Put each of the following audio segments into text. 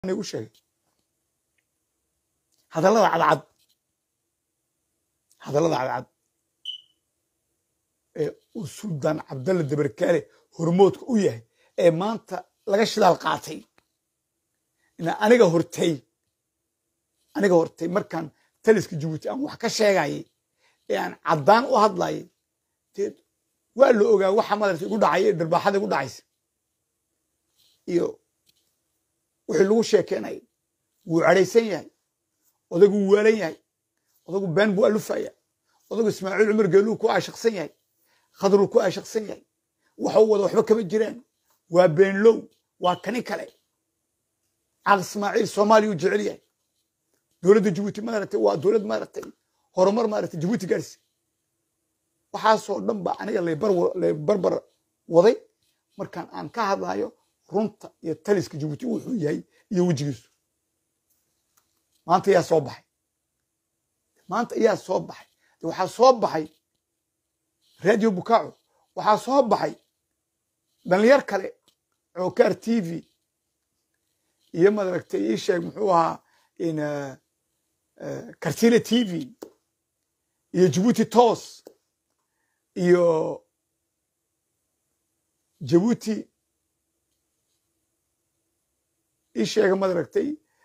u sheegay hadallada cadcad hadallada cadcad ee uu suldaan cabdalla dabarkaale hormoodka u yahay ee maanta laga shidaal qaatay ina aniga hortay aniga hortay markaan taliska jabuuti aan wax ka sheegayay ee aan caddaan u hadlayay dee waa la ogaa waxa madarta igu dhacaya ee dharbaaxada igu dhacaysa iyo wixii lagu sheekeynayay wuu cadhaysan yahay odagu wuu waalan yahay odagu been buu alufaya odagu ismaaciil cumar geeluu ku aashaqsan yahay khadruu ku aashaqsan yahay waxau wada waxba kama jiraan waa beenlow waa kani kale caaq ismaaciil soomaaliya u jecel yahay dowladda jabuuti maaragtay waa dowlad maaragtay horumar maaragtay jabuuti gaarsi waxaasoo dhan ba aniga laybarbar waday markaan aan ka hadlayo runta iyo taliska jabuuti wuxuu yahay iyo wejigiisu maanta ayaa soo baxay maanta ayaa soo baxay waxaa soo baxay radio bukaaco waxaa soo baxay dhalinyar kale cookaar t v iyo madaragtay ii sheeg muxuu ahaa kartile t v iyo jabuuti toos iyo jabuuti ii sheega madaragtay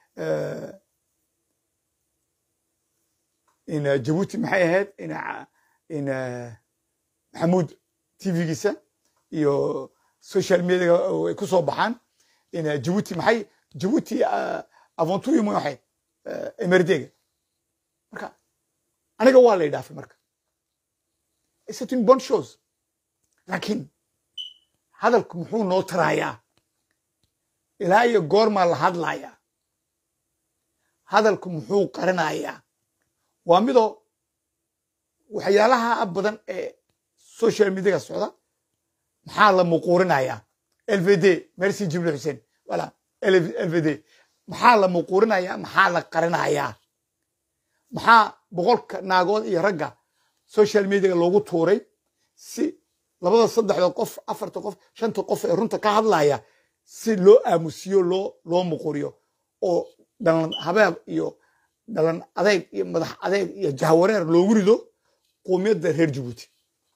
in jabuuti maxay ahayd in maxamuud tvgiisa iyo social mediaga ay ku soo baxaan in jabuuti maxay jabuuti aventuyo ma waxay emerdega marka aniga waa lay dhaafay marka c'est une bonne chose laakiin hadalku muxuu noo tarayaa ilaa iyo goormaa la hadlayaa hadalku muxuu qarinayaa waa midoo waxyaalaha badan ee social mediaga socda maxaa la muquurinayaa lvd merci jibril xuseen wala lvd maxaa la muquurinayaa maxaa la qarinayaa maxaa boqolka naagood iyo ragga social mediaga loogu tuuray si labada saddexda qof afarta qof shanta qof ee runta ka hadlaya si loo aamusiyo loo loo muquriyo oo dhalan habeeb iyo dhalan adeeg iyo madax adeeg iyo jahwareer loogu rido quumiyadda reer jabuuti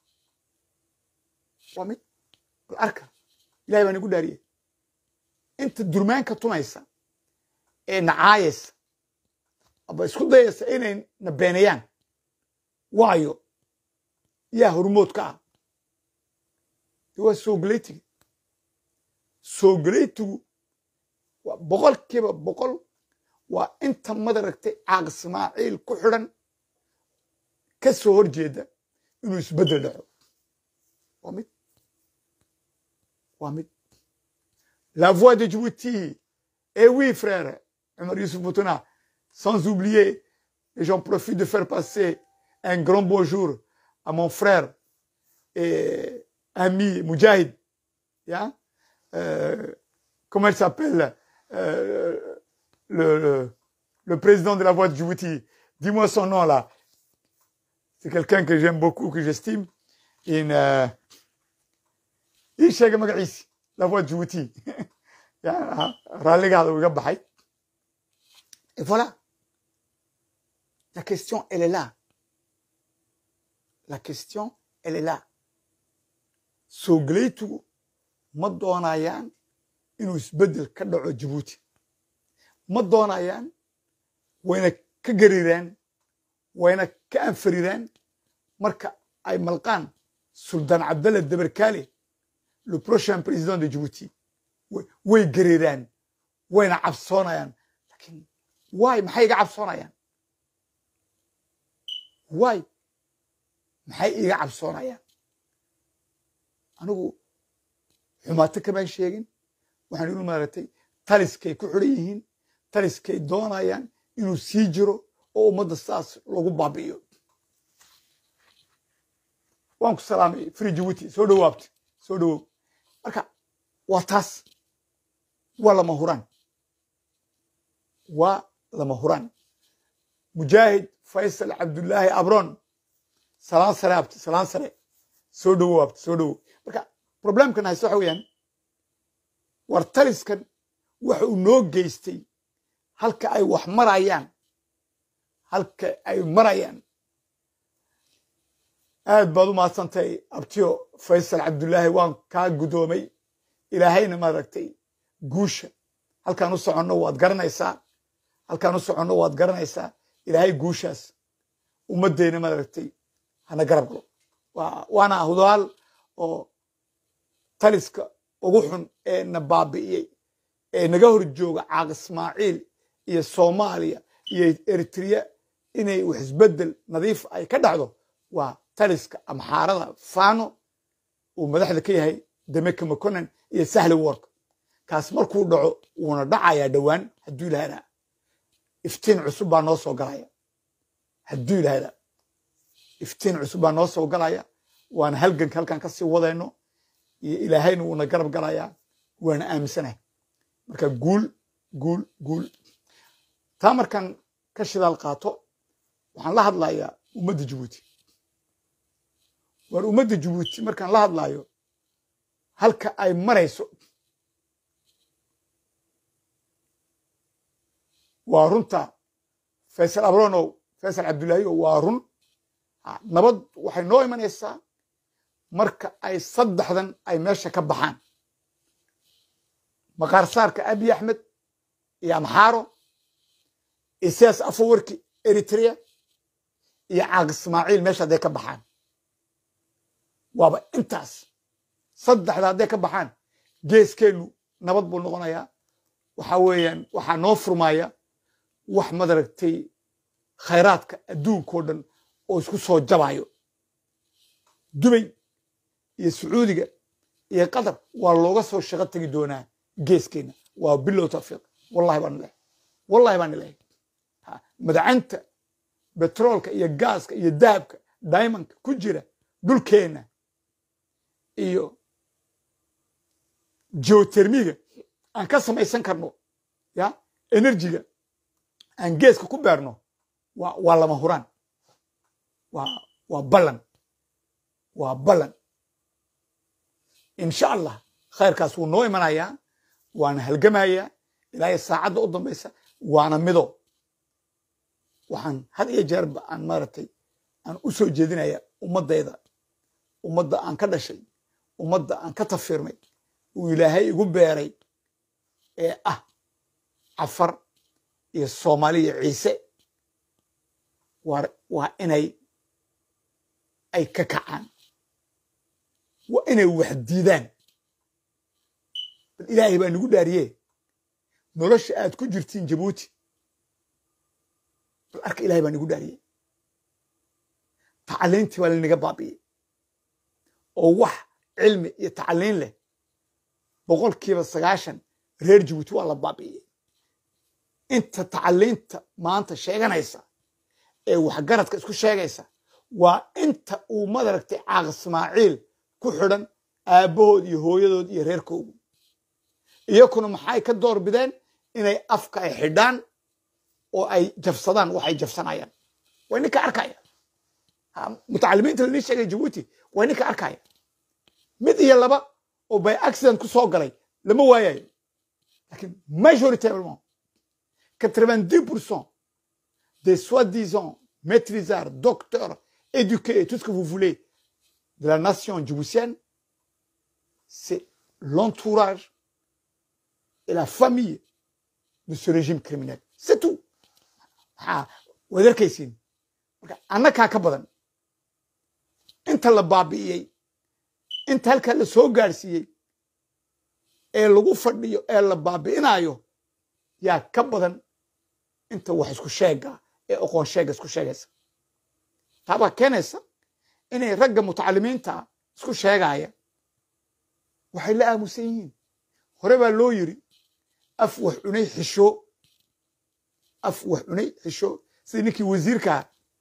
waa mid bal arka ilahay baan igu dhaariyey inta durmaanka tumaysa ee nacaayaysa aba isku dayaysa inay na beenayaan waayo yaa hormood ka ah de waa soogoleytiga soogoleytigu waa boqolkiiba boqol waa inta madaragtay caaq ismaaciil ku xidhan ka soo hor jeeda inuu isbeddel dhaco waa mid waa mid la voix de Djibouti et oui frère Omar Youssouf Boutona sans oublier et j'en profite de faire passer un grand bonjour à mon frère et ami Moujahid yeah? euh, comment il s'appelle euh, le, le, le, président de la voix de Djibouti. Dis-moi son nom là. C'est quelqu'un que j'aime beaucoup, que j'estime. Une, euh, la voix de Djibouti. Et voilà. La question, elle est là. La question, elle est là. Sogleytu ma doonayaan inuu isbeddel ka dhaco Djibouti. ma doonayaan wayna ka gariraan wayna ka anfariraan marka ay malqaan suldaan cabdalla dabarkaale le prochain président de Djibouti way gariraan wayna cabsoonayaan lakiin waay maxay iga cabsoonayaan waay maxay iga cabsoonayaan anigu xumaato kamaan sheegin waxaan ilu maaragtay taliskay ku xidhan yihiin taliskay doonayaan inuu sii jiro oo ummadda saas lagu baabi'iyo waan ku salaamay free jabuuti soo dhowaabta soo dhowow marka waa taas waa lama huraan waa lama huraan mujaahid faysal cabdullaahi abron salaan sare abti salaan sare soo dhowow abti soo dhowow marka problemkan hayse waxa weeyaan war taliskan waxa uu noo geystay halka ay wax marayaan halka ay marayaan aad baad u mahadsantahay abtiyo faysal cabdullaahi waan kaa guddoomay ilaahayna maaragtay guusha halkaan u soconno waad garanaysaa halkaan u soconno waad garanaysaa ilaahay guushaas ummaddeyna maaragtay hana garab galo waana hudaal oo taliska ugu xun ee na baabi'iyey ee naga hor jooga caaq ismaaciil iyo soomaaliya iyo eritrea inay wax isbeddel nadiif ay ka dhacdo waa taliska amxaarada fano uu madaxda ka yahay demeka maconan iyo sahli work kaas markuu dhaco wuuna dhacayaa dhowaan hadduu ilahada iftiin cusub baa noo soo galaya hadduu ilahada iftiin cusub baa noo soo galaya waana halganka halkaan ka sii wadayno iyo ilaahayna wuuna garab galayaa waana aaminsanahay marka guul guul guul taa markaan ka shidaal qaato waxaan la hadlayaa ummadda jabuuti waar ummadda jabuuti markaan la hadlaayo halka ay marayso waa runta faysal abronow faysal cabdullaahiyo waa run nabad waxay noo imanaysaa marka ay saddexdan ay meesha ka baxaan maqaarsaarka abiy axmed iyo amxaaro isaas afawarki eritrea iyo caaq ismaaciil meesha hadday ka baxaan waaba intaas saddexda hadday ka baxaan geeskeennu nabad buu noqonayaa waxa weeyaan waxaa noo furmaya wax madaragtay khayraadka adduunkao dhan oo isku soo jabayo dubay iyo sacuudiga iyo qatar waa looga soo shaqo tegi doonaa geeskeenna waa bilow tawfiiq wallahi baan ilahay wallahi baan ilahay madacanta betroolka iyo gaaska iyo dahabka diamondka ku jira dhulkeenna iyo geotermiga aan ka samaysan karno ya enerjiga aan geeska ku beerno waa waa lama huraan waa waa ballan waa ballan insha allah khayrkaas wuu noo imanayaa waana halgamayaa ilaahay saacadda u dambaysa waana mido waxaan had iyo jeerba aan maaragtay aan u soo jeedinaya ummaddayda ummadda aan ka dhashay ummadda aan ka tafiirmay uu ilaahay igu beeray ee ah cafar iyo soomaali iyo ciise waa inay ay ka kacaan waa inay wax diidaan bal ilaahay baa nagu dhaariye nolosha aad ku jirtiin jabuuti bal arka ilahay baa nagu dhaariye tacaliintii baa lanaga baabi'iyey oo wax cilmi iyo tacaliin leh boqolkiiba sagaashan reer jabuuti waa la baabi'iyey inta tacaliinta maanta sheeganaysa ee waxgaradka isku sheegaysa waa inta uu madaragtay caaq ismaaciil ku xidhan aabbahood iyo hooyadood iyo reerkoogu iyakuna maxay ka door bideen inay afka ay xidhaan oo ay jabsadaan waxay jabsanayaan waa ninka arkaya mutacalimiinta lanii sheegay jabuuti waa ninka arkaya mid iyo laba oo by accident ku soo galay lama waayayo lakin majoritairement quatre-vingt-dix pour cent des soi-disant maîtrisards, docteurs, éduqués, tout ce que vous voulez de la nation djiboutienne, c'est l'entourage et la famille de ce régime criminel. C'est tout. wadarkaysiin marka annakaa ka badan inta la baabi'iyey inta halkaa la soo gaadhsiiyey ee lagu fadhiyo ee la baabi'inayo yaa ka badan inta wax isku sheega ee oqoon sheega isku sheegaysa taabaa keenaysa inay ragga mutacalimiinta isku sheegaya waxay la aamusan yihiin hore baa loo yiri af wax cunay xisho af wax cunay xisho sidii ninkii wasiirka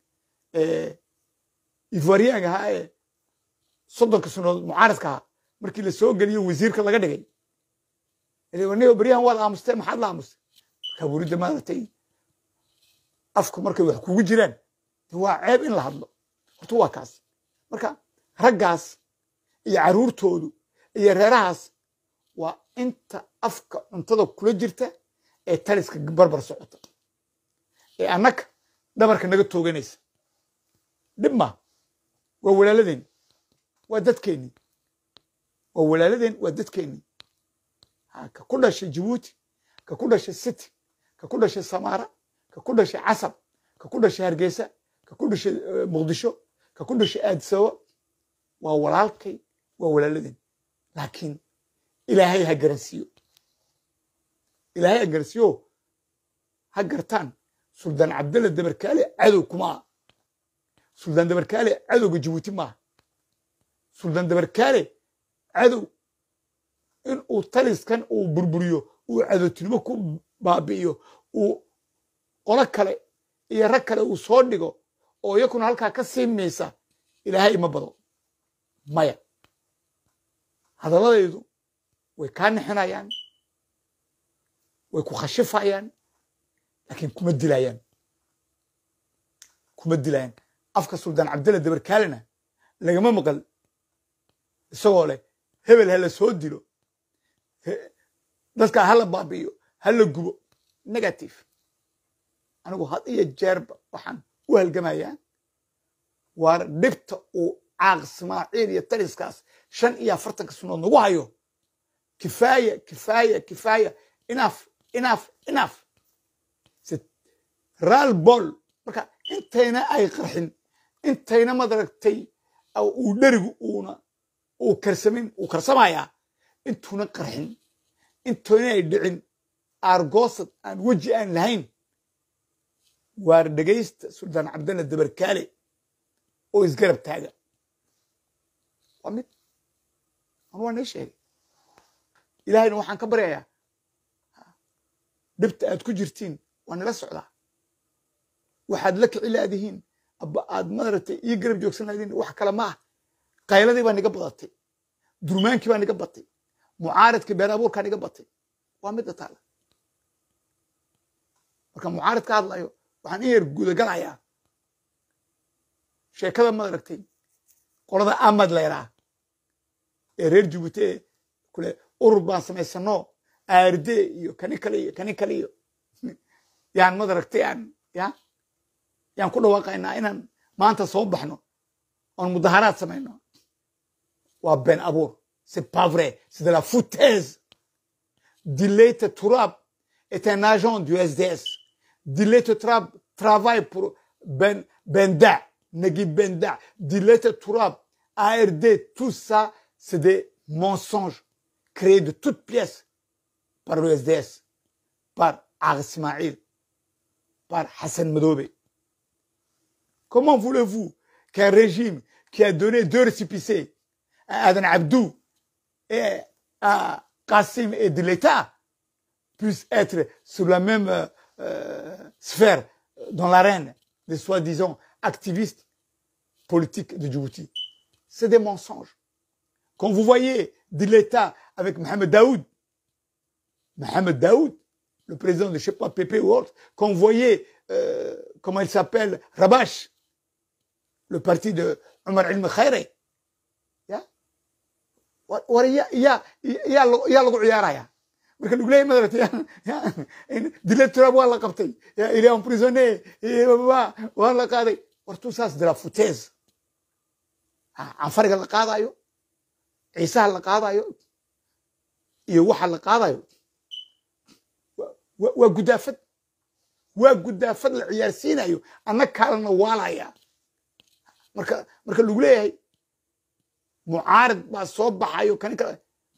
ivoiriyaanka ahaa ee soddonka sannadood mucaaradka ahaa markii la soo geliyo wasiirka laga dhigay nigo beryahan waad aamustee maxaad la aamustay markaa buridda maaragtay afku markay wax kugu jiraan waa ceeb in la hadlo horta waa kaas marka raggaas iyo carruurtoodu iyo reerahaas waa inta afka cuntada kula jirta ee taliska barbar socota ee annaka dhabarka naga tooganaysa dhib maa waa walaaladeen waa dadkeennii waa walaaladeen waa dadkeennii ka ku dhashay jabuuti ka ku dhashay city ka ku dhashay samaara ka ku dhashay casab ka ku dhashay hargeysa ka ku dhashay muqdisho ka ku dhashay aadisaba waa walaalkay waa walaaladeen laakiin ilaahay ha garansiiyo ilaahay ha garansiiyo ha gartaan suldaan cabdalla dabarkaale cadow kuma suldaan dabarkaale cadowga jabuuti maaha suldaan dabarkaale cadow in uu taliskan uu burburiyo uu cadowtinimo ku baabi'iyo uu qolo kale iyo rag kale uu soo dhigo oo iyakuna halkaa ka sii maysa ilaahay ima bado maya hadalladaydu way kaa nixinayaan way ku khashifayaan laakiin kuma dilayaan kuma dilayaan afka suldaan cabdalla dabarkaalena lagama maqal isagoo leh hebel ha la soo dilo dadkaa ha la baabi'iyo ha la gubo negative anigu had iyo jeerba waxaan u halgamayaa waar dhibta uu caaq ismaaciil iyo taliskaas shan iyo afartanka sunood nagu hayo kifaaya kifaaya kifaaya inaaf inaaf inaaf raal bol marka intayna ay qarxin intayna madaragtay uu dherigu uuna uu karsamin uu karsamayaa intuuna qarxin intoona ay dhicin aargoosad aan weji aan lahayn waar dhegaysta suldaan cabdalla dabarkaale oo isgarab taaga waa mid anu waa nii sheegay ilaahayna waxaan ka baryayaa dhibta aad ku jirtiin waa nila socdaa waxaad la kici laadihiin aba aad madaragtay ii garab joogsan laadiin wax kale ma ah qayladii baa niga badatay durmaankii baa niga batay mucaaradkii been abuurkaa niga batay waa midda taala marka mucaarid ka hadlayo waxaan in yar gudagalayaa sheekada madaragtay qolada amad leeraa ee reer jibuuti ee kule urur baan samaysano aarde iyo kani kale iyo kani kale iyo yaan madaragtay aan ya yaan ku dhawaaqaynaa inaan maanta soo baxno oon mudaharaad samayno waa been abuur c'est pas vrai c'est de la foutaise Dilete Turab est un agent du SDS Dilete Turab travaille pour Ben Benda Nagui Benda Dilete Turab ARD tout ça c'est des mensonges créés de toutes pièces par le SDS par Arsmaïl par Hassan Medobe Comment voulez-vous qu'un régime qui a donné deux récipicés à Adan Abdou et à Kassim et de l'État puissent être sur la même euh, euh, sphère dans l'arène des soi-disant activistes politiques de Djibouti C'est des mensonges. Quand vous voyez de l'État avec Mohamed Daoud, Mohamed Daoud, le président de je sais pas, PP ou autre, quand vous voyez, euh, comment il s'appelle, Rabash, le parti de Omar Ilm Khairi, war ya ya yaa yaa lagu ciyaaraya marka lagu leeyahy madarata dile turab waa la qabtay il est emprisonné waa la qaaday war tout ça c'est de la foutaise canfariga la qaadayo ciisaha la qaadayo iyo waxa la qaadayo waa gudaafad waa gudaafad la ciyaarsiinayo anna kaalana waalaya marka marka lagu leeyahay mucaarid baa soo baxayo kani kale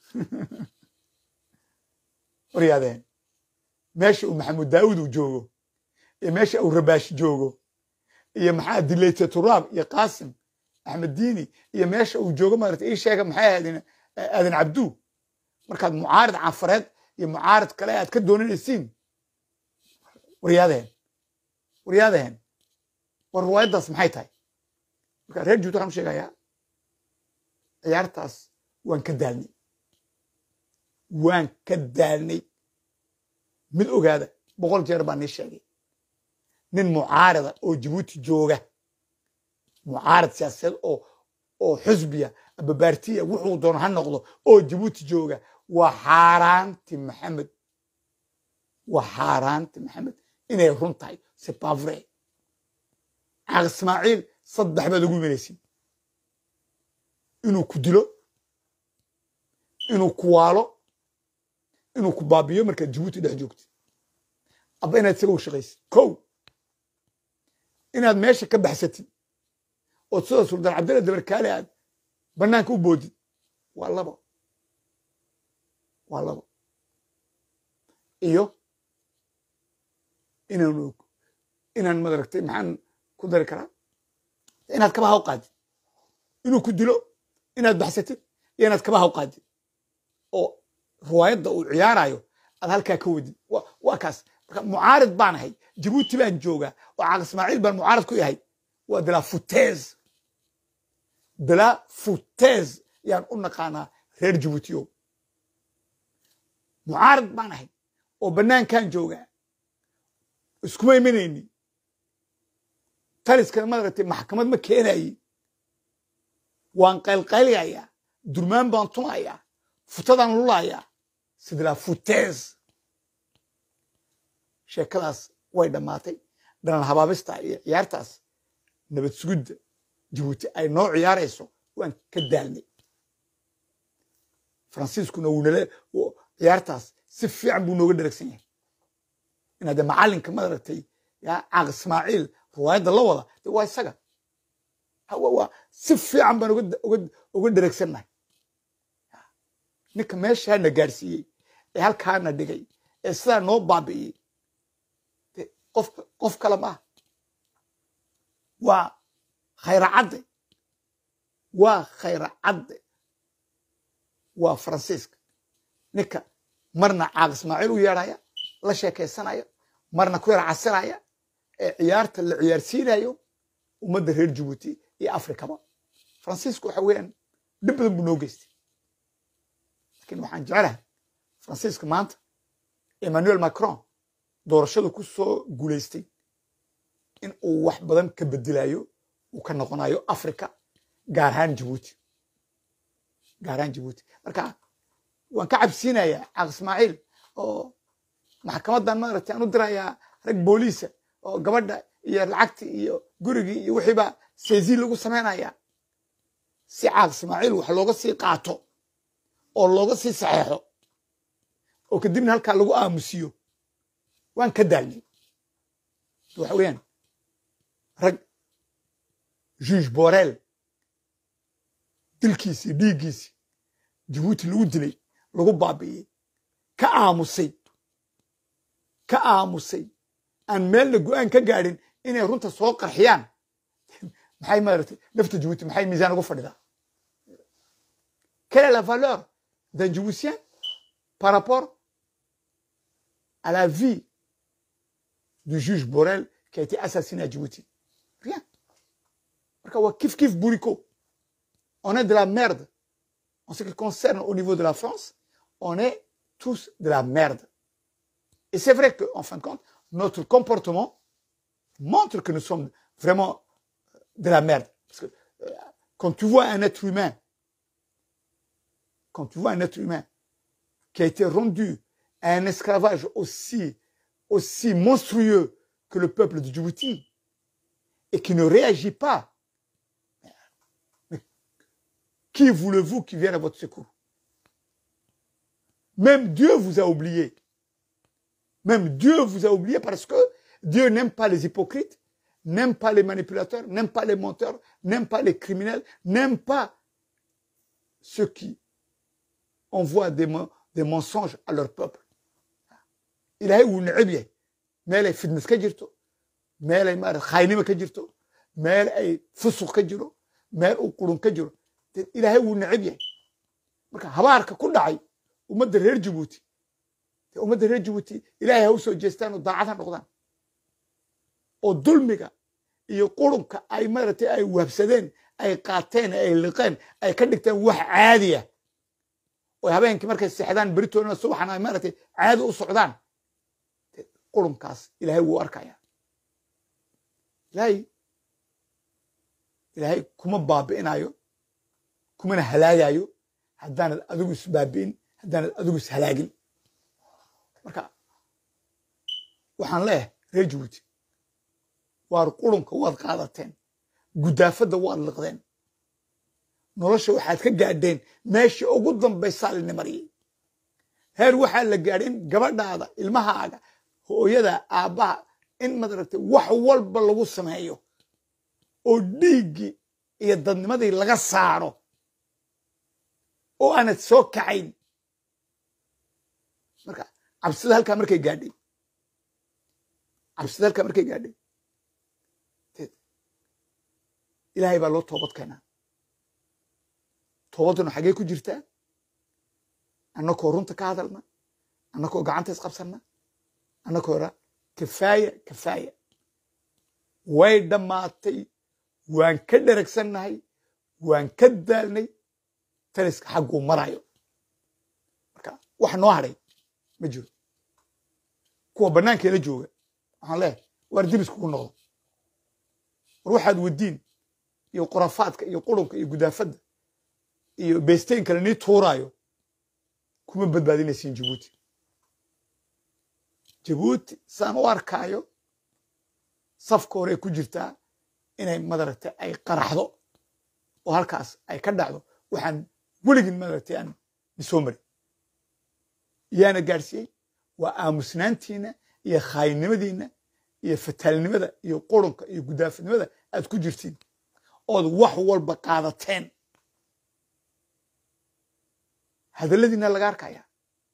waryaadeen meesha uu maxamuud daawud uu joogo iyo meesha uu rabaash joogo iyo maxaa dileyta turaab iyo qaasim axmed diini iyo meesha uu joogo maarata ii sheega maxay ahaydeen aadan cabdu markaad mucaarid canfareed iyo mucaarid kale aad ka doonanaysiin waryaadeen waryaadeen war riwaayaddaas maxay tahay marka reer juud waxaan u sheegayaa ciyaartaas waan ka daalnay waan ka daalnay mid ogaada boqol jeer baa nii sheegay nin mucaarida oo jabuuti jooga mucaarid siyaasadeed oo oo xusbiya ababaartiya wuxuu doono ha noqdo oo jabuuti jooga waa xaaraanti maxamed waa xaaraanta maxamed inay run tahay c'est pas vrai caaq ismaaciil saddex baad ugu imanaysin inuu ku dilo inuu ku waalo inuu ku baabiyo markaad jabuuti dhex joogtid aba inaad isaga u shaqaysid kow inaad meesha ka baxsatid ood sida suldaan cabdilla dabarkaale aad bannaanka u boodid waa labo waa labo iyo inaanu inaan madaragtay maxaan ku dari karaa inaad kabaha u qaadid inuu ku dilo inaad baxsatid iyo inaad kabaha u qaadid oo riwaayadda uu ciyaarayo aad halkaa ka wadid waa kaas marka mucaarid baan ahay jabuuti baan joogaa oo caaq ismaaciil baan mucaarid ku yahay waa de la foutaise de la foutaise yaan u naqaanaa reer jabuutiyo mucaarid baan ahay oo bannaankan joogaa iskuma imanayni taliskana madaragtay maxkamad ma keenayi waan qaylqaylayaa durmaan baan tumayaa futadaan lulayaa sida la foutaise sheekadaas way dhammaatay dhalan habaabista iyo ciyaartaas nabad sugidda jabuuti ay noo ciyaarayso waan ka daalnay faransiiskuna wuunale ciyaartaas si fiican buu nooga dheragsan yahay inaad de macallinka madaragtay ya caaq ismaaciil riwaayadda la wada de waa isaga waa si fiican baan uga dheragsannahay ninka meeshaana gaadhsiiyey ee halkaana dhigay ee sidaa noo baabi'iyey qof kale maaha waa khayracadde waa khayracadde waa faransiiska ninka marna caaq ismaaciil u yeedhaya la sheekaysanaya marna ku yar casinaya ee ciyaarta la ciyaarsiinayo ummadda reer jabuuti iyo afrikaba faransiisku waxa weeyaan dhib badan buu noo geystay lakiin waxaan jecelahay faransiiska maanta emmanuel macron doorashadu ku soo guulaystay in uu wax badan ka bedelayo uu ka noqonayo africa gaar ahaan jabuuti gaar ahaan jabuuti marka waan ka cabsiinayaa caaq ismaaciil oo maxkamaddan maaragtay aan u dirayaa rag booliisa oo gabadha iyo lacagtii iyo gurigii iyo wixiiba seezi lagu samaynayaa si caaq ismaaciil wax looga sii qaato oo looga sii saxeexo oo kadibna halkaa lagu aamusiyo waan ka daalnay waxa weeyaan rag juge borel dilkiisii dhiiggiisii jabuuti lagu dilay lagu baabi'iyey ka aamusay ka aamusay aan meelna go'aan ka gaadhin inay runta soo qarxiyaan maxay maaragtay nafta jabuuti maxay miisaan ugu fadhidaa quelle est la valeur d'un Djiboutien par rapport à la vie du juge Borel qui a été assassiné à Djibouti Rien. Kif kif bourrico. On est de la merde. En ce qui concerne au niveau de la France, on est tous de la merde. Et c'est vrai qu'en fin de compte, notre comportement montre que nous sommes vraiment de la merde. Parce que euh, quand tu vois un être humain quand tu vois un être humain qui a été rendu à un esclavage aussi, aussi monstrueux que le peuple de Djibouti et qui ne réagit pas, mais qui voulez-vous qui vienne à votre secours Même Dieu vous a oublié. Même Dieu vous a oublié parce que Dieu n'aime pas les hypocrites, n'aime pas les manipulateurs, n'aime pas les menteurs, n'aime pas les criminels, n'aime pas ceux qui envoient des, des mensonges à leur peuple. ilaahay wuu neceb yahay meel ay fitnes ka jirto meel ay maarata khaynimo ka jirto meel ay fusuq ka jiro meel uu qurun ka jiro ilaahay wuu neceb yahay marka habaarka ku dhacay ummadda reer jabuuti ummadda reer jabuuti ilaahay ha u soo jeestaan oo daacad ha noqdaan oo dulmiga iyo qurunka ay maaragtay ay wabsadeen ay qaateen ay liqeen ay ka dhigteen wax caadi ah oo habeenkii markay seexdaan beritoona subaxna ay maaragtay caadi u socdaan qurunkaas ilaahay wuu arkaya ilaahay ilaahay kuma baabi'inayo kumana halaagayo haddaanad adigu isbaabi'in haddaanad adigu ishalaagin marka waxaan leeyahay reer jabuuti waar qurunka waad qaadateen gudaafadda waad liqdeen nolosha waxaad ka gaadheen meeshii ugu dambaysaa lini mariyey heer waxaa la gaadhin gabadhaada ilmahaaga hooyada aabbaha in madaragtay wax walba lagu sameeyo oo dhiiggii iyo dadnimadii laga saaro oo aanad soo kacayn marka cabsida halkaa markay gaadhay cabsida halkaa markay gaadhay ilaahay baa loo toobad keenaa toobadduna xaggee ku jirtaa annakoo runta ka hadalna annakoo gacanta isqabsanna annakoo ra kafaaya kafaaya way dhammaatay waan ka dheragsannahay waan ka daalnay taliska xagguu marayo marka wax noo hadhay ma jiro kuwa bannaankeela jooga waxaan leeyahay waar dib iskugu noqdo war waxaad wadiin iyo khurafaadka iyo qurunka iyo gudaafadda iyo beesteyn kale nii tuuraayo kuma badbaadinaysiin jabuuti jabuuti saan u arkaayo safka hore ku jirtaa inay madaragtay ay qaraxdo oo halkaas ay ka dhacdo waxaan weligin madaragtay aan isoo marin yaana gaadhsiiyey waa aamusnaantiina iyo khaayinimadiina iyo fataalnimada iyo qurunka iyo gudaafadnimada aad ku jirtiin ood wax walba qaadateen hadalladiina laga arkaya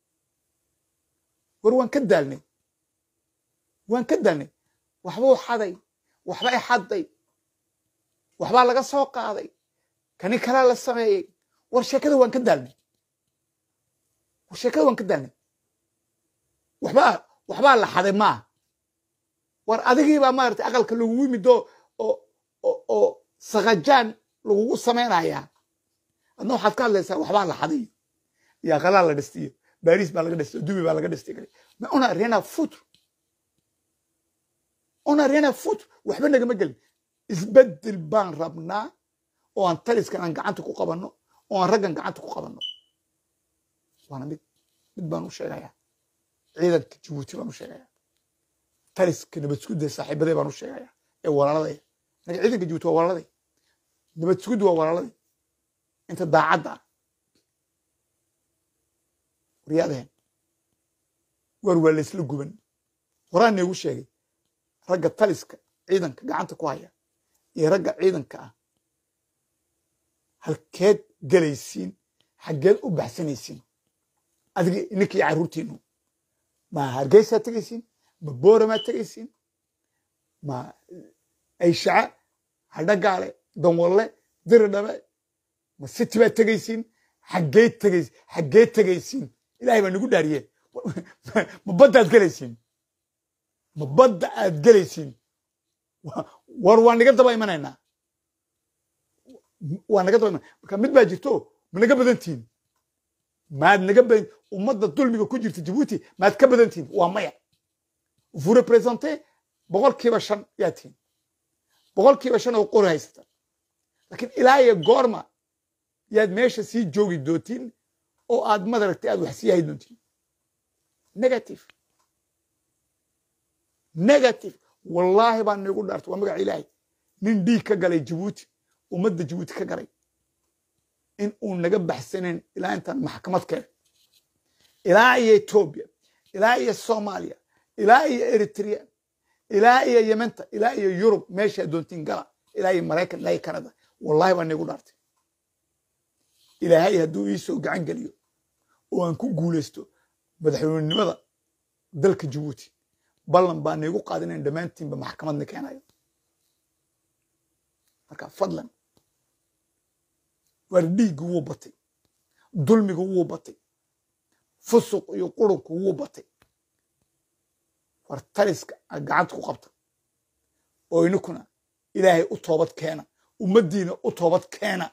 war waan ka daalnay waan ka daalnay waxbuu xaday waxba i xadday waxbaa laga soo qaaday kani kalaa la sameeyey war sheekada waan ka daalnay war sheekada waan ka daalnay waxbaa waxbaa la xaday maaha war adigiibaa maaragtay aqalka lagugu yimid oo oo oo sakajaan lagugu samaynayaa adna waxaad ka hadlaysaa waxbaa la xaday iyo aqalaa la dhistiyo baris baa laga dhistay dubi baa laga dhistay kale ma una rien futur una rien futur waxba nagama gelin isbedel baan rabnaa oo aan taliskan aan gacanta ku qabanno oo aan raggan gacanta ku qabanno waana mid mid baan u sheegayaa ciidanka jabuuti baan u sheegayaa taliska nabadsugudda saaxiibaday baan u sheegayaa ee walaaladay anaga ciidanka jabuuti waa walaaladay nabadsugudda waa walaaladay inta daacadda ah waryaadaheen waar waa laysla guban horaan neegu sheegay ragga taliska ciidanka gacanta ku haya iyo ragga ciidanka ah halkeed gelaysiin xaggeed u baxsanaysiin adiga ninkii carruurtiinu ma hargeysaa tegaysiin ma booramaa tegaysiin ma ayshaca hadhagaale danwalle diridhabe ma city baa tegaysiin xaggee tegaysiin xaggee tegaysiin ilahay baa nagu dhaariye ma badda aad gelaysiin ma badda aad gelaysiin war waa naga daba imanaynaa waa naga daba imanay marka mid baa jirto ma naga badantihin maad naga badan ummadda dulmiga ku jirta jabuuti maad ka badantihin waa maya vous représentez boqolkiiba shan yaa tihin boqolkiiba shan oo qori haysata laakiin ilaa iyo goorma yaad meesha sii joogi doontiin oo aad madaragtay aad wax sii hay doontiin negative negative wallaahi baan niigu dhaartay waa magaca ilaahay nin dhiig ka galay jabuuti ummadda jabuuti ka galay in uu naga baxsanayn ilaa intaan maxkamad keen ilaa iyo etoobiya ilaa iyo soomaaliya ilaa iyo eritrea ilaa iyo yementa ilaa iyo yurub meeshaa doontiin gala ilaa iyo maraykan ilaa iyo canada wallahi baan niigu dhaartay ilaahay hadduu iisoo gacan geliyo oo aan ku guulaysto madaxweynenimada dalka jabuuti ballan baa niigu qaadinayn dhammaantiinba maxkamadna keenayo marka fadlan waar dhiiggu wuu batay dulmigu wuu batay fusuq iyo qurunku wuu batay war taliska aad gacanta ku qabta oo ininkuna ilaahay u toobad keena ummaddiina u toobad keena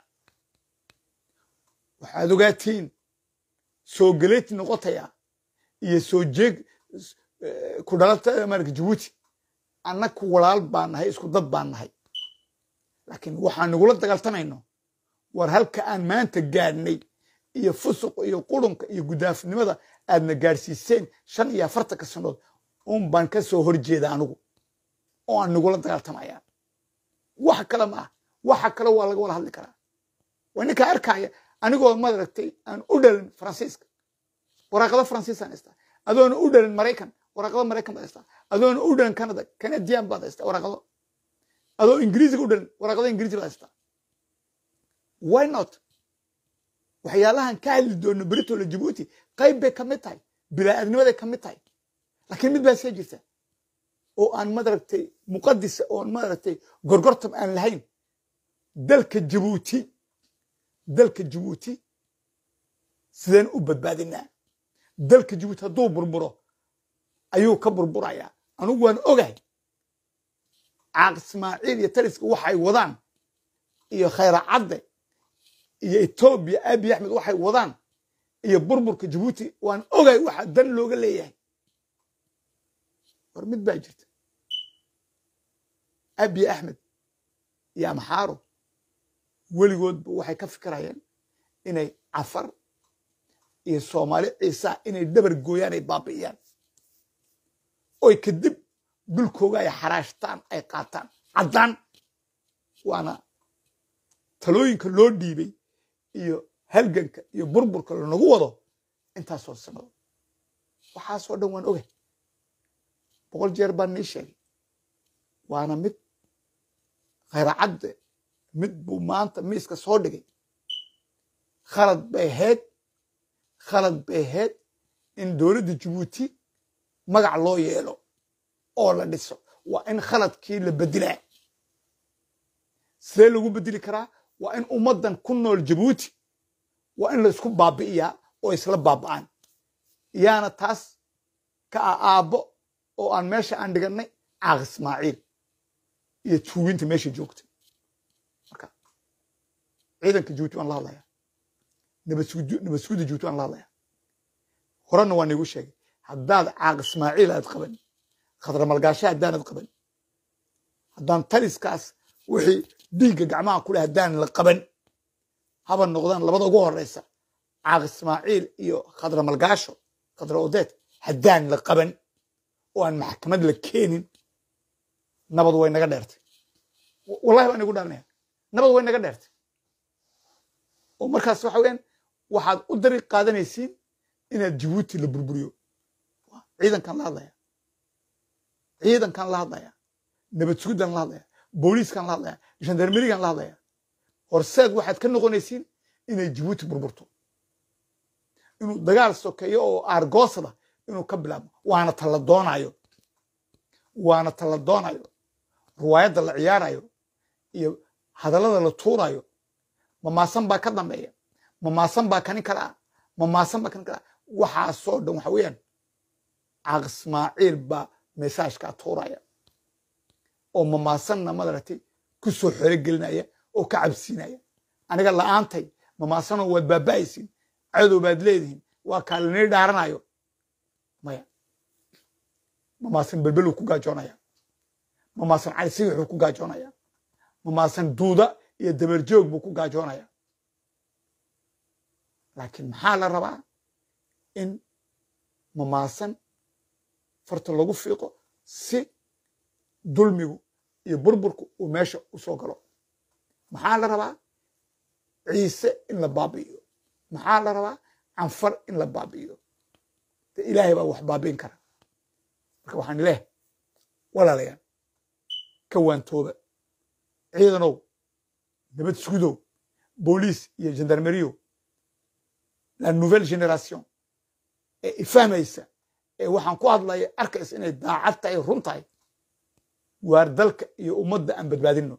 waxaad ogaatiin soo geleyti noqotaya iyo soo jeeg ku dhalata marka jabuuti annaku walaal baan nahay isku dad baan nahay laakiin waxaan nagula dagaaltamayno war halka aan maanta gaadhnay iyo fusuq iyo qurunka iyo gudaafnimada aadna gaadhsiiseen shan iyo afartanka sannood un baan ka soo horjeeda anigu oo aan nagula dagaaltamaya wax kale ma ah waxa kale waa laga wada hadli karaa waa ninkaa arkaya anigoo madaragtay aan u dhalin faransiiska waraaqado faransiisaan haystaa adoona u dhalin maraykan waraaqado maraykan baad haystaa adoona u dhalin canada canadian baad haystaa waraaqado adoo ingiriisiga u dhalin waraaqado ingiriisi baad haystaa why not waxyaalahan ka hadli doono beritola jabuuti qayb bay ka mid tahay bilaa-adnimaday ka mid tahay laakiin mid baa iska jirta oo aan madaragtay muqadisa oon madaragtay gorgortam aan lahayn dalka jabuuti dalka jabuuti sideen u badbaadinaa dalka jabuuti hadduu burburo ayuu ka burburayaa anugu waan ogahay caaq ismaaciil iyo taliska waxay wadaan iyo khayracadde iyo etoobiya abiy axmed waxay wadaan iyo burburka jabuuti waan ogahay waxa dan looga leeyahay war mid baa jirta abiy axmed iyo amxaaro weligoodba waxay ka fikirayeen inay cafar iyo soomaali ciisaa inay dhabar gooyaan ay baabi'iyaan oy kadib dulkooga ay xaraashtaan ay qaataan caddaan waana talooyinka loo dhiibay iyo halganka iyo burburka lanagu wado intaasoo sanado waxaasoo dhan waan ogay boqol jeer baan nii sheegay waana mid khayracadde mid buu maanta miiska soo dhigay khalad bay ahayd khalad bay ahayd in dowladda jabuuti magac loo yeelo oo la dhiso waa in khaladkii la bedelaa sidee lagu bedeli karaa waa in ummaddan ku nool jabuuti waa in la isku baabi'iyaa oo isla baaba'aan yaana taas ka ah aabbo oo aan meesha aan dhigannay caaq ismaaciil iyo tuuginta meesha joogta marka ciidanka jabuuti waan la hadlayaa nabadsuguda jabuuti waan la hadlayaa horena waa niigu sheegay haddaad caaq ismaaciil aad qaban khadramalgaasha haddaanad qaban haddaan taliskaas wixii dhiigga gacmaha ku leh haddaan la qaban haba noqdaan labada ugu horeysa caaq ismaaciil iyo khadramalgaasho khadra odeed haddaan la qaban oo aan maxkamad la keenin nabad way naga dheertay wallahi baan igu dhaalinaya nabad way naga dheertay oo markaas waxa weyaan waxaad u dariiq qaadanaysiin inaad jabuuti la burburiyo ciidankan la hadlaya ciidankan la hadlaya nabad suguddan la hadlaya booliiskan la hadlaya gendarmerigan la hadlaya horseed waxaad ka noqonaysiin inay jabuuti burburto inuu dagaal sokeeyo oo aargoosada inuu ka bilaabmo waana tala doonayo waana tala doonayo ruwaayadda la ciyaarayo iyo hadallada la tuurayo mamaasan baa ka dambeeya mamaasan baa kanin kala ah mamaasan baa kanin kala ah waxaasoo dhan waxa weeyaan caaq ismaaciil baa mesaajkaa tuuraya oo mamaasanna madaragtay ku soo xerogelinaya oo ka cabsiinaya aniga la'aantay mamaasanoo waad baaba'aysiin cadow baad leedihiin waa kaalinii dhaaranayo maya mamaasan belbeluu ku gaajoonaya mamaasan cali sigixuu ku gaajoonaya mamaasan duuda iyo dabarjoog buu ku gaajoonaya laakiin maxaa la rabaa in mamaasan farta lagu fiiqo si dulmigu iyo burburku uu meesha u soo galo maxaa la rabaa ciise in la baabi'iyo maxaa la rabaa canfar in la baabi'iyo de ilaahay baa wax baabi'in kara marka waxaan leehay walaalayaal ka waantooba ciidanow nabad sugudow booliis iyo gendarmeriyo la nouvelle génération ee ifahmaysa ee waxaan ku hadlaya arkaysa inay daacad tahay run tahay waar dalka iyo ummadda aan badbaadinno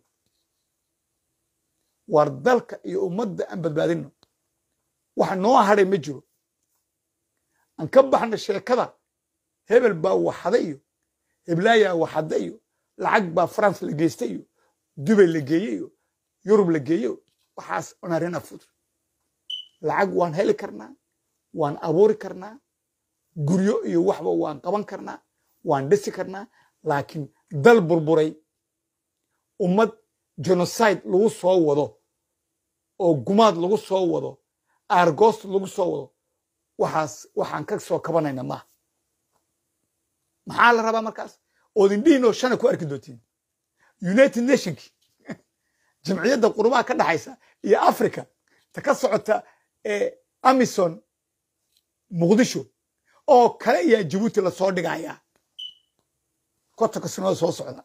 waar dalka iyo ummadda aan badbaadinno waxa noo hadhay ma jiro aan ka baxna sheekada hebel baa waxada iyo heblaayaa waxada iyo lacag baa france la geystay iyo dubay la geeye iyo yurub la geeyo waxaas onarina fud lacag waan heli karnaa waan abuuri karnaa guryo iyo waxba waan qaban karnaa waan dhisi karnaa laakiin dal burburay ummad genocide lagu soo wado oo gumaad lagu soo wado aargoost lagu soo wado waxaas waxaan ka soo kabanayna maaha maxaa la rabaa markaas ood indhihiinoo shana ku arki doontiin united nationki jamciyadda qurubaha ka dhaxaysa iyo africa ta ka socota ee amison muqdisho oo kale ayaa jabuuti lasoo dhigayaa kotonka sanooda soo socda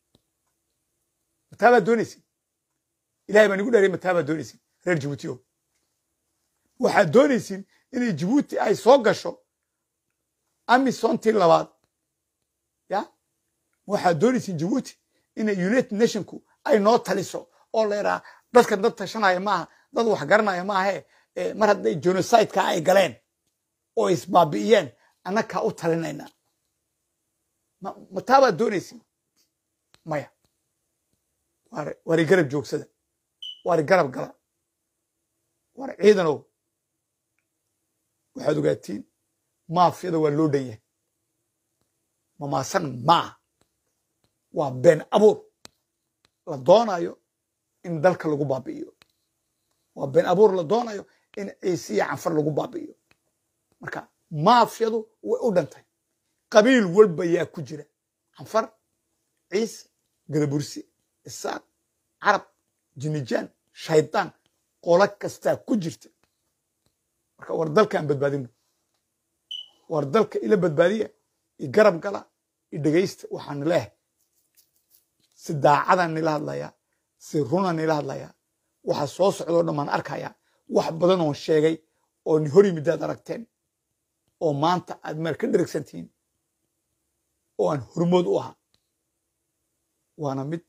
mataa baad doonaysin ilahay baan igu dheeray mataa baad doonaysin reer jabuuti o waxaad doonaysin inay jabuuti ay soo gasho amisontii labaad ya waxaad doonaysin jabuuti inay united nationku ay noo taliso oo la yidhaha dadkan dad tashanaya maaha dad wax garanaya maahe mar hadday genocideka ay galeen oo isbaabi'iyeen annakaa u talinayna mataa baad doonaysin maya waari garab joogsada waari garab gala waari ciidanow waxaad ogaatiin maafyada waa loo dhan yahay mamaasan maaha waa been abuur la doonayo in dalka lagu baabi'iyo waa been abuur la doonayo in ciise iyo canfar lagu baabi'iyo marka maafyadu way u dhantay qabiil walba yaa ku jira canfar ciise gadabursi isaaq carab jinijaan shaydaan qolo kastaa ku jirta marka war dalkaan badbaadino war dalka ila badbaadiya i garab gala i dhegaysta waxaan leehay si daacadaan nila hadlayaa si runaan nila hadlayaa waxa soo socdoo dhan baan arkayaa wax badan oon sheegay oo ni hor yimidaad aragteen oo maanta aad meel ka dheragsantihiin oo aan hormood u ahaa waana mid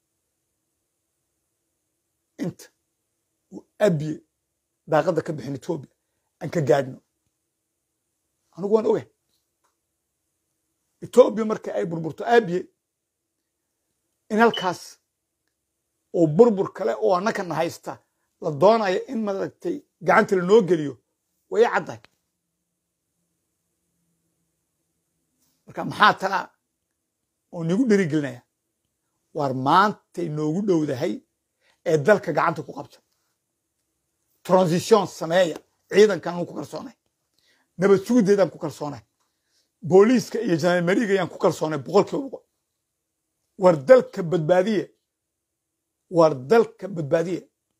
inta uu abiye daaqadda ka bixin etoobiya aan ka gaadhno anigu waan ogahay etoobiya marka ay burburto abiye in halkaas oo burbur kale oo annakana haysta la doonayo in maaragtay gacanta lanoo geliyo way caddahay marka maxaa talaa oo nigu dherigelinaya waar maantay noogu dhowdahay ee dalka gacanta ku qabta transition sameeya ciidankan ku kalsoonay nabad sugudeedaan ku kalsoonay booliiska iyo janaalmariga ayaan ku kalsoonay boqol kiiba boqol war dalka badbaadiye war dalka badbaadiye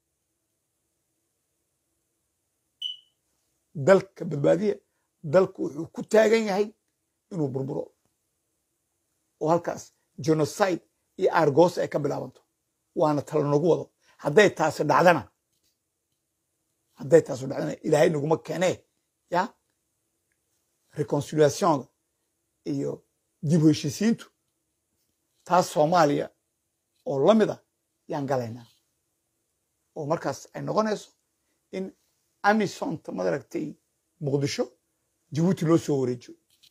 dalka badbaadiye dalku wuxuu ku taagan yahay inuu burburo oo halkaas genocide iyo argos ay ka bilaabanto waana tala nagu wado hadday taasi dhacdana hadday taasu dhacdana ilaahay naguma keenee ya reconciliationga iyo dib u heshisiintu taas soomaaliya oo la mid a yaan galaynaa oo markaas ay noqonayso in amisonta madaragtay muqdisho jabuuti loo soo wareejiyo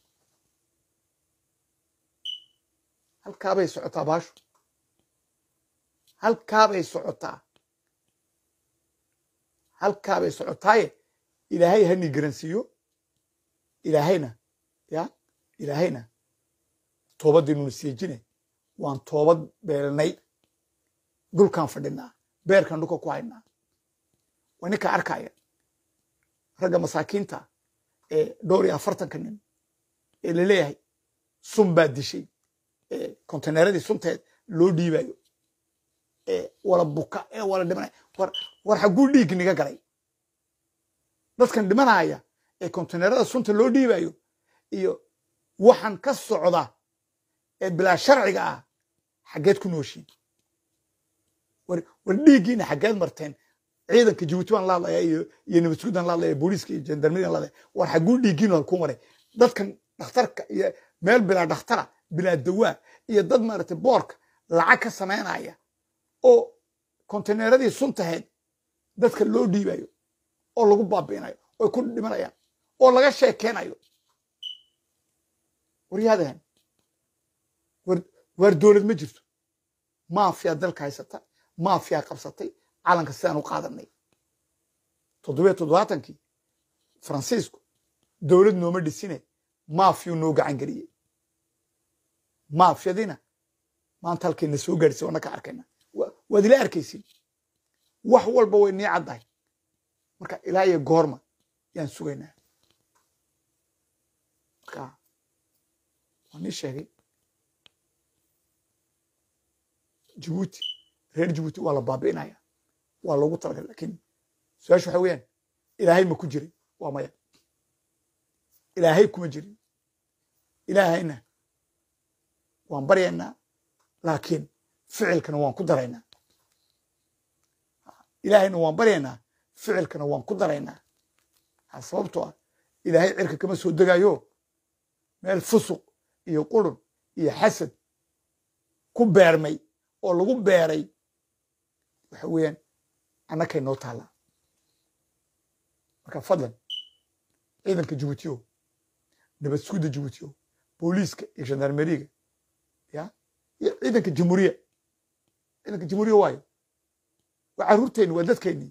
halkaabay socotaa baashu halkaabay socotaa halkaabay socotaaye ilaahay hani garansiiyo ilaahayna ya ilaahayna toobaddiinuna siijine waan toobad beelnay dhulkaan fadhinaa beerkaan dhulka ku haynaa waa ninka arkaya ragga masaakiinta ee dhowr iyo afartanka nin ee laleeyahay sun baa dishay ee konteneeradii sunteed loo dhiibayo ee wala buka ee wala dhimanaya war war xagguu dhiig niga galay dadkan dhimanaya ee konteneerada sunta loo dhiibayo iyo waxaan ka socda ee bilaa sharciga ah xaggeed ku nooshiin war war dhiiggiina xaggeed marteen ciidanka jabuuti baan la hadlaya iyo iyo nabadsugudaan la hadlaya booliiska iyo jandarmeriyan la hadlaya war xagguu dhiiggiinu halkuu maray dadkan dhakhtarka iyo meel bilaa dhakhtara bilaa dawaa iyo dad maaragtay boorka lacag ka samaynaya oo konteneeradii suntaheed dadka loo dhiibayo oo lagu baabi'inayo oy ku dhimanayaan oo laga sheekeynayo waryaadahan waar dowlad ma jirto maafiyaa dalka haysata maafiyaa qabsatay calanka sidaan u qaadanay toddobiyo toddobaatankii faransiisku dowlad nooma dhisine maafiyuu noo gacan geliyey maafyadiina maanta halkayna soo gaadhisay waana ka arkayna waad ila arkaysin wax walba way nii caddahay marka ilaa iyo goorma yaan sugaynaa marka waa nii sheegay jabuuti reer jabuuti waa la baabi'inaya waa loogu talagalay laakiin su-aasha waxa weeyaan ilaahay ma ku jirin waa maya ilaahay kuma jirin ilaahayna waan baryaynaa laakiin ficilkana waan ku daraynaa ilaahayna waan baryaynaa ficilkana waan ku daraynaa sababtoo ah ilaahay cirka kama soo degayo meel fusuq iyo qurun iyo xasad ku beermay oo lagu beeray waxa weeyaan annakay noo taallaa marka fadlan ciidanka jabuutiyo nabad sugudda jabuutiyo booliiska iyo gendarmeriga ya iyo ciidanka jamhuuriya ciidanka jamhuuriya waayo waa carruurteenni waa dadkeennii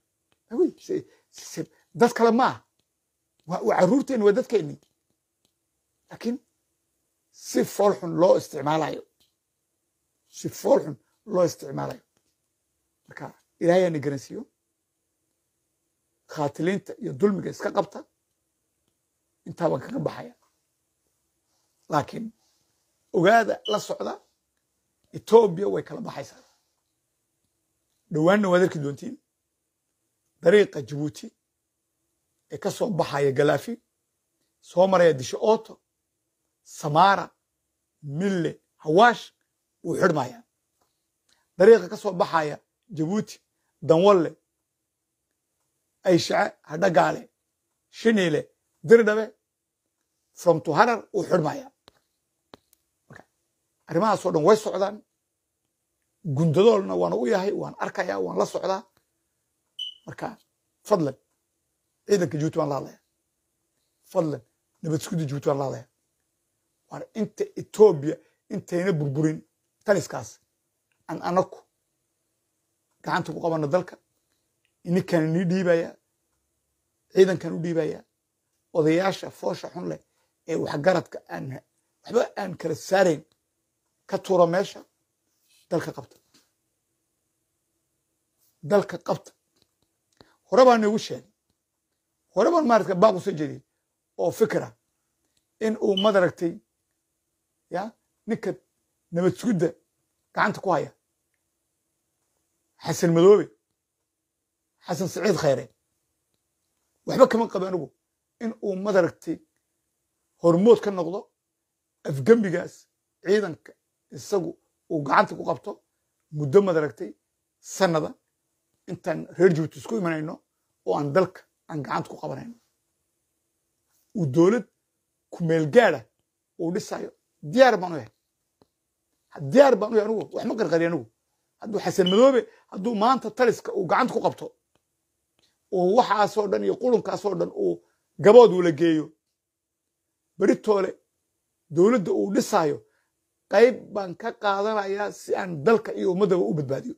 dad kale maaha waa carruurteenni waa dadkeennii laakiin si foolxun loo isticmaalayo si foolxun loo isticmaalayo marka ilaahay ana garansiiyo khaatiliinta iyo dulmiga iska qabta intaa baan kaga baxaya laakiin ogaada la socda etoobiya way kala baxaysaa dhowaanna waad arki doontiin dariiqa jabuuti ee ka soo baxaya galaafi soo maraya disho ooto samaara mille hawaash wuu xidhmaya dariiqa ka soo baxaya jabuuti danwalle ayshace hadhagaale shiniile dirdhabe from to harar wuu xidhmaya marka arrimahaasoo dhan way socdaan gundadoolna waan u yahay waan arkayaa waan la socdaa marka fadlan ciidanka jabuuti waan la hadlaya fadlan nabad sugudda jabuuti waan la hadlaya waan inta etoobiya intayna burburin taliskaas aan anaku gacanta ku qabano dalka ininkaan inii dhiibaya ciidankan u dhiibaya odayaasha foosha xun leh ee waxgaradka aan waxba aan kala saarayn ka tuuro meesha dalka qabta dalka qabta hore baan iigu sheegay hore baan maarata baaq usoo jeediyey oo fikra in uu madaragtay ya ninka nabad sugudda gacanta ku haya xasan madoobe xasan saciid khayre waxba kama qaba anigu in uu madaragtay hormood ka noqdo afgembigaas ciidanka isagu uu gacanta ku qabto muddo madaragtay sanada intaan reer jabuuti isku imanayno oo aan dalka aan gacanta ku qabanayno uu dowlad kumeel gaada uu dhisayo diyaar baan u yahay diyaar baan u yahay anigu wax ma qarqari anigu hadduu xasan madoobe hadduu maanta taliska uu gacanta ku qabto uu waxaasoo dhan iyo qurunkaasoo dhan uu gabood ula geeyo beritoole dowladda uu dhisaayo qayb baan ka qaadanayaa si aan dalka iyo ummaddaba u badbaadiyo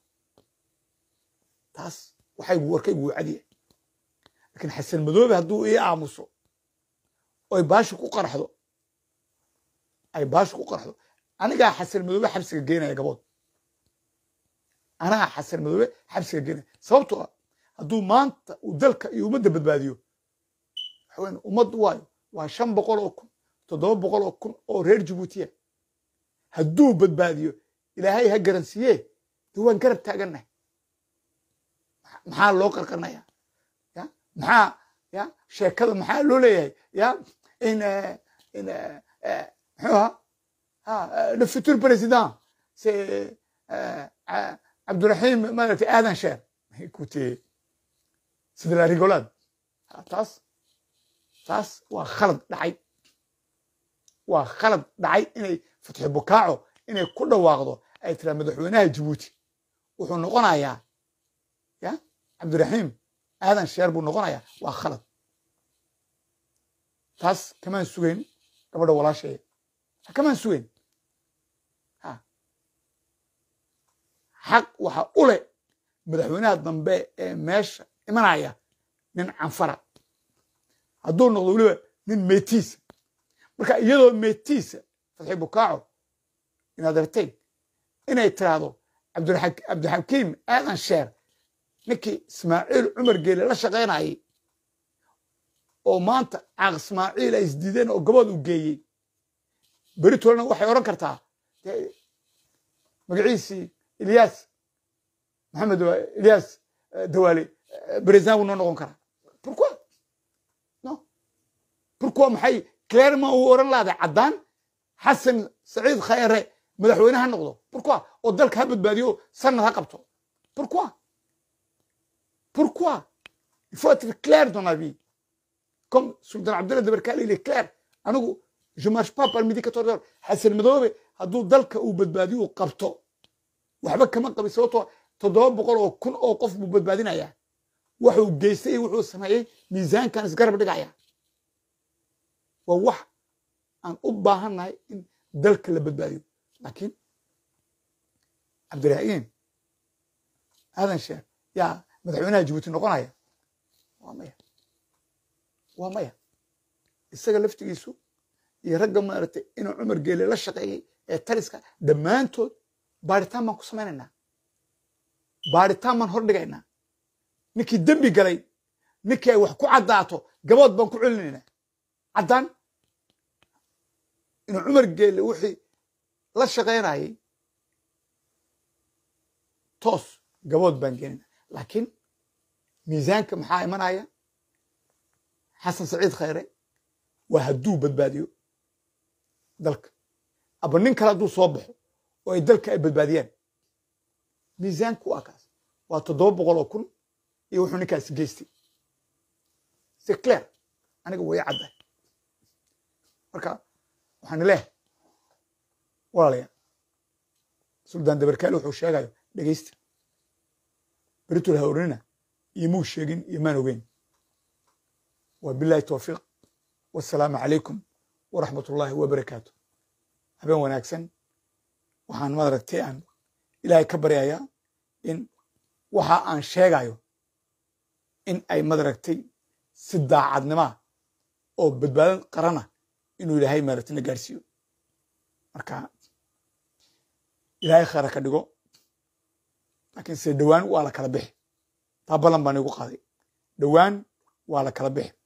taas waxay warkaygu wuu cadiya laakiin xasan madoobe hadduu ii aamuso oy baashu ku qarxdo ay baashu ku qarxdo anigaa xasan madoobe xabsiga geenaya gabood anaa xasan madoobe xabsiga geenaya sababtoo ah hadduu maanta uu dalka iyo ummadda badbaadiyo waxaweyn ummaddu waayo waa shan boqol oo kun toddoba boqol oo kun oo reer jabuutiya hadduu badbaadiyo ilaahay ha garansiiye de waan garab taagannahay maxaa loo qarqarnaya ya maxaa ya sheekada maxaa loo leeyahay ya in in muxuu ahaa le futur président c'est cabdurahim maaragtay aadan sheer écoutez c'est de la rigolade taas taas waa khalad dhacay waa khalad dhacay inay fatxi bukaaco inay ku dhawaaqdo ay tiraa madaxweynaha jabuuti wuxuu noqonayaa ya cabdiraxiim aadan sheer buu noqonayaa waa khalad taas kamaan sugayn gabadha walaasheeya kamaan sugayn xaq waxa u leh madaxweynaha dambe ee meesha imanaya nin canfara hadduu noqdo weliba nin meetiisa marka iyadoo meetiisa fatxi bukaaco inaad aragteen inay tiraahdo cabdixakiim aadan sheer ninkii ismaaciil cumar geele la shaqaynayay oo maanta caaq ismaaciil ay isdiideen oo gabood u geeyey beritolna waxay odhan kartaa dee magaciisii ilyaas maxamed ilyaas dawaale president buu noo noqon karaa pourquoi no pourquoi maxay clairement uu odhan lahday caddaan xasan saciid khayre madaxweyne ha noqdo pourquoi oo dalka ha badbaadiyo sanad ha qabto pourquoi pourquoi il faut être clair dans la vie comme sultan cabdullah dabarkaale il est clair anigu je marche pas par midi 14 heures xasan madoobe hadduu dalka uu badbaadiyo uu qabto waxba kama qabin sababtoo toddoba boqol oo kun oo qof buu badbaadinayaa wuxuu geystay iyo wuxuu sameeyey miisaankan isgarab dhigaya waa wax aan u baahannahay in dalka la badbaadiyo laakiin cabdiraxiim aadan sheekh yaa madaxweynaha jabuuti noqonaya waa maya waa maya isaga laftigiisu iyo ragga maaragtay inuu cumar geele la shaqeeyey ee taliska dhammaantood baaritaan baan ku samaynaynaa baaritaan baan hor dhigaynaa ninkii dembi galay ninkii ay wax ku caddaato gabood baan ku celinaynaa caddaan inuu cumar geele wixii la shaqaynayay toos gabood baan geenina laakiin miisaanka maxaa imanaya xasan saciid khayre waa hadduu badbaadiyo dalka aba nin kale hadduu soo baxo oo ay dalka ay badbaadiyaan miisaanku waa kaas waa toddoba boqol oo kun iyo wuxuu ninkaasi geystay si clair aniga way caddahay marka waxaan leehay walaalayaa suldaan dabarkaale wuxuu sheegayo dhegeysta beritul hawrnina iyo muu sheegin iyo maan ogeyn wa billahi towfiiq wassalaamu calaykum waraxmat ullaahi wabarakaatu habeen wanaagsan waxaan maaragtay aan ilaahay ka baryayaa in waxa aan sheegayo in ay madaragtay si daacadnimaa oo badbaadan qarana inuu ilaahay maaragtay na gaarsiiyo marka ilaahay khayra ka dhigo laakiin se dhowaan waa la kala bixi taa ballan baan igu qaaday dhowaan waa la kala bixi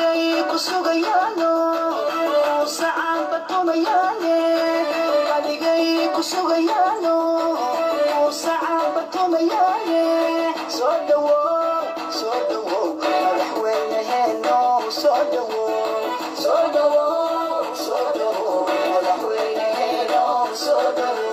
Adigay way ku sugayaano saacaba tumayaaye soo dhawow soo dhawow madaxweyneheeno soo dhawow soo dhawow soo dhawow madaxweyneheeno soo dhawow